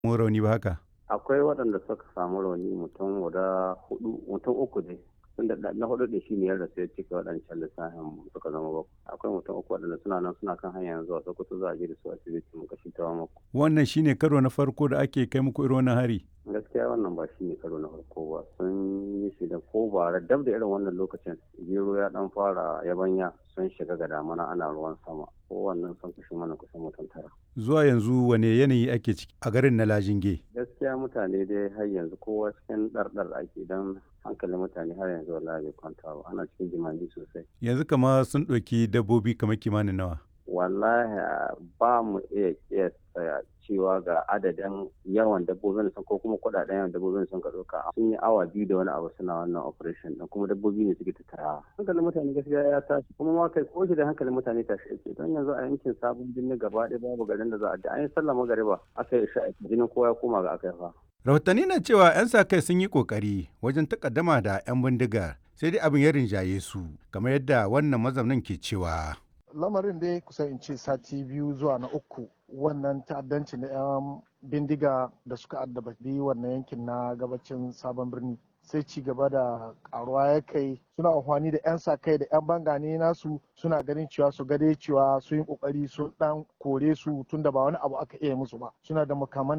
rauni ba haka? Akwai waɗanda suka samu rauni mutum guda hudu, mutum uku ne. Tunda na hudu da shi ne ya rasu ya cika waɗancan lissafin suka zama bakwai. Akwai mutum uku waɗanda suna nan suna kan hanyar zuwa Sokoto za a je da su asibiti mu kashi ta mako. Wannan shine karo na farko da ake kai muku irin wannan hari? Gaskiya wannan ba shi ne karo na farko ba. Sun yi shi da ko bara dab da irin wannan lokacin gero ya dan fara yabanya sun shiga ga damana ana ruwan sama. Ko wannan sun kashe mana kusan mutum tara. Zuwa yanzu wane yanayi ake ciki a garin na Lajinge? Gaskiya mutane dai har yanzu kowa cikin ɗarɗar ake don hankalin mutane har yanzu wallahi bai kwanta ba ana cikin jimami sosai. Yanzu kama sun ɗauki dabbobi kamar kimanin nawa? Wallahi ba mu iya kiyasta cewa ga adadin yawan dabbobin sun ko kuma kuɗaɗen yawan dabbobin sun ka ɗauka. Sun yi awa biyu da wani abu suna wannan operation ɗin kuma dabbobi ne suke tattara. Hankalin mutane gaskiya ya tashi kuma ma kai ko da hankalin mutane tashi yake don yanzu a yankin sabon birni gaba ɗaya babu garin da za a da an yi sallah magariba aka yi sha'a jinin kowa ya koma ga aka yi fa. Rahotanni na cewa 'yan sa kai sun yi kokari wajen takaddama da 'yan bindiga sai dai abin ya rinjaye su kamar yadda wannan mazaunin ke cewa. lamarin dai kusan in ce sati biyu zuwa na uku wannan ta'addanci na 'yan bindiga da suka addabi wannan yankin na gabacin sabon birni sai ci gaba da karuwa ya kai suna amfani da 'yan sa kai da 'yan bangane nasu suna ganin cewa su gade cewa sun yi kokari sun dan kore su tunda ba wani abu aka iya musu ba suna da makaman